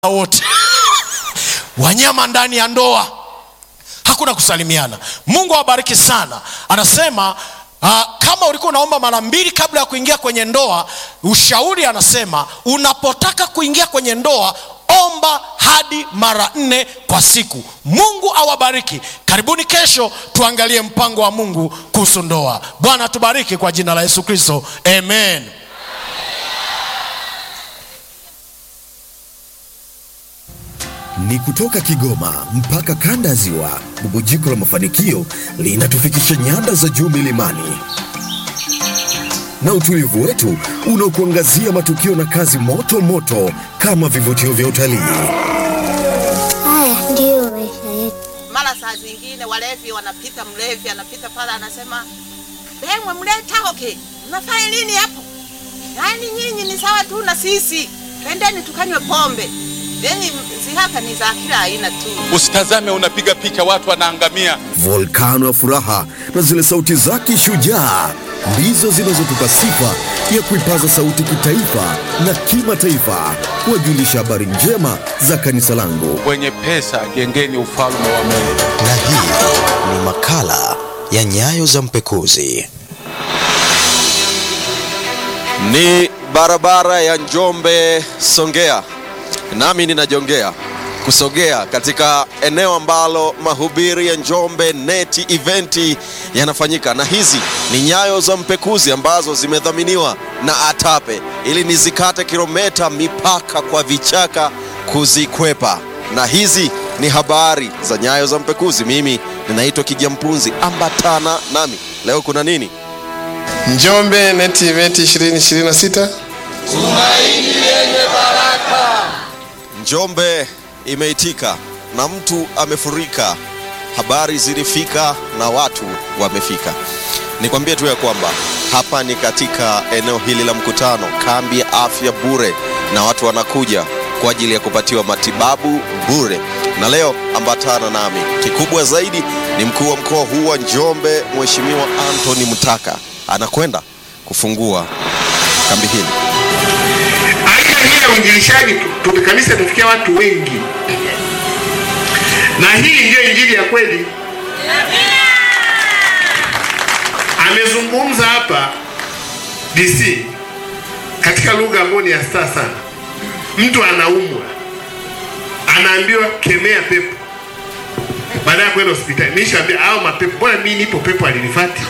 wote wanyama ndani ya ndoa hakuna kusalimiana mungu awabariki sana anasema uh, kama ulikuwa unaomba mara mbili kabla ya kuingia kwenye ndoa ushauri anasema unapotaka kuingia kwenye ndoa omba hadi mara nne kwa siku mungu awabariki karibuni kesho tuangalie mpango wa mungu kuhusu ndoa bwana tubariki kwa jina la yesu kristo amen ni kutoka Kigoma mpaka kanda ya Ziwa. Bubujiko la mafanikio linatufikisha nyanda za juu milimani na utulivu wetu unaokuangazia matukio na kazi moto moto kama vivutio vya utalii. Haya ndiyo maisha yetu. mara saa zingine walevi wanapita, mlevi anapita pale anasema, bemwe mleta hoke, mnafanya nini hapo? Yaani nyinyi ni sawa tu na sisi, twendeni tukanywe pombe. Yani zihaka ni za kila aina tu. Usitazame unapiga picha watu wanaangamia. Volkano ya furaha na zile sauti zake shujaa ndizo zinazotupa sifa ya kuipaza sauti kitaifa na kimataifa, kuwajulisha habari njema za kanisa langu. Wenye pesa jengeni ufalme wa Mungu. na hii ni makala ya nyayo za mpekuzi Ni barabara ya Njombe Songea, nami ninajongea kusogea katika eneo ambalo mahubiri ya Njombe Neti Eventi yanafanyika, na hizi ni nyayo za mpekuzi ambazo zimedhaminiwa na ATAPE ili nizikate kilomita mipaka kwa vichaka kuzikwepa, na hizi ni habari za nyayo za mpekuzi. Mimi ninaitwa Kijampunzi, ambatana nami leo. Kuna nini? Njombe Net Event 2026 Njombe imeitika na mtu amefurika, habari zilifika na watu wamefika. Nikwambie tu ya kwamba hapa ni katika eneo hili la mkutano, kambi ya afya bure, na watu wanakuja kwa ajili ya kupatiwa matibabu bure. Na leo ambatana nami, kikubwa zaidi ni mkuu wa mkoa huu wa Njombe, Mheshimiwa Anthony Mtaka anakwenda kufungua kambi hili. aina hii ya uinjilishaji tu- tu- kanisa tufikia watu wengi, na hii ndiyo injili ya kweli. Amezungumza hapa DC katika lugha ambayo ni ya staa sana. Mtu anaumwa, anaambiwa kemea pepo, baada ya kwenda hospitali. Nishaambia au mapepo, mbona mimi nipo, pepo alinifati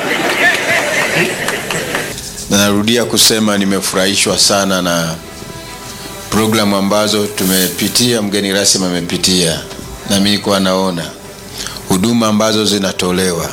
na narudia kusema nimefurahishwa sana na programu ambazo tumepitia, mgeni rasmi amepitia, na mimi nilikuwa naona huduma ambazo zinatolewa.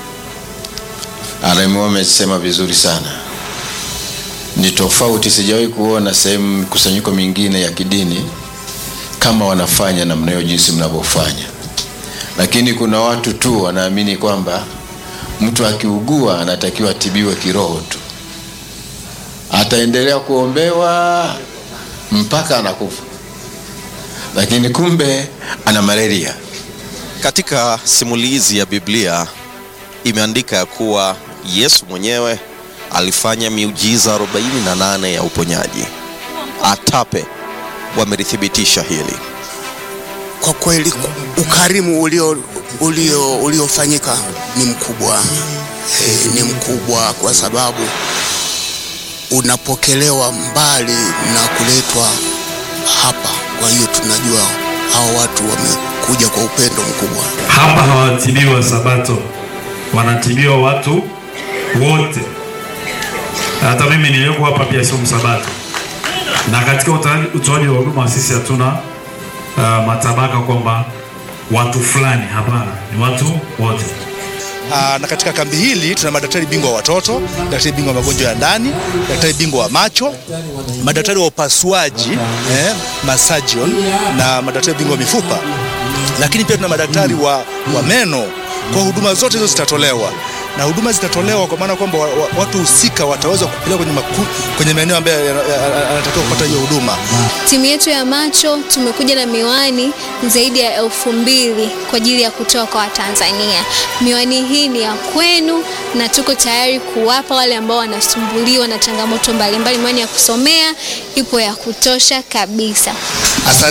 RMO amesema vizuri sana, ni tofauti, sijawahi kuona sehemu mikusanyiko mingine ya kidini kama wanafanya namna hiyo jinsi mnavyofanya, lakini kuna watu tu wanaamini kwamba mtu akiugua anatakiwa atibiwe kiroho tu ataendelea kuombewa mpaka anakufa, lakini kumbe ana malaria. Katika simulizi ya Biblia imeandika ya kuwa Yesu mwenyewe alifanya miujiza 48 ya uponyaji. ATAPE wamelithibitisha hili. Kwa kweli ukarimu ulio ulio uliofanyika ni mkubwa e, ni mkubwa kwa sababu unapokelewa mbali na kuletwa hapa. Kwa hiyo tunajua hao watu wamekuja kwa upendo mkubwa. Hapa hawatibiwa Sabato, wanatibiwa watu wote. Hata mimi niliyoko hapa pia sio msabato, na katika utoaji utoaji wa huduma sisi hatuna uh, matabaka kwamba watu fulani. Hapana, ni watu wote. Aa, na katika kambi hili tuna madaktari bingwa wa watoto, daktari bingwa wa magonjwa ya ndani, daktari bingwa wa macho, madaktari wa upasuaji eh, masajion na madaktari bingwa wa mifupa, lakini pia tuna madaktari wa, wa meno. Kwa huduma zote hizo zitatolewa na huduma zitatolewa kwa maana kwamba wa, wa, watu husika wataweza kupeleka kwenye, maku, kwenye maeneo ambayo yanatakiwa kupata hiyo huduma. Timu yetu ya macho tumekuja na miwani zaidi ya elfu mbili kwa ajili ya kutoa kwa Watanzania. Miwani hii ni ya kwenu na tuko tayari kuwapa wale ambao wanasumbuliwa na changamoto mbalimbali. Miwani ya kusomea ipo ya kutosha kabisa. Asante.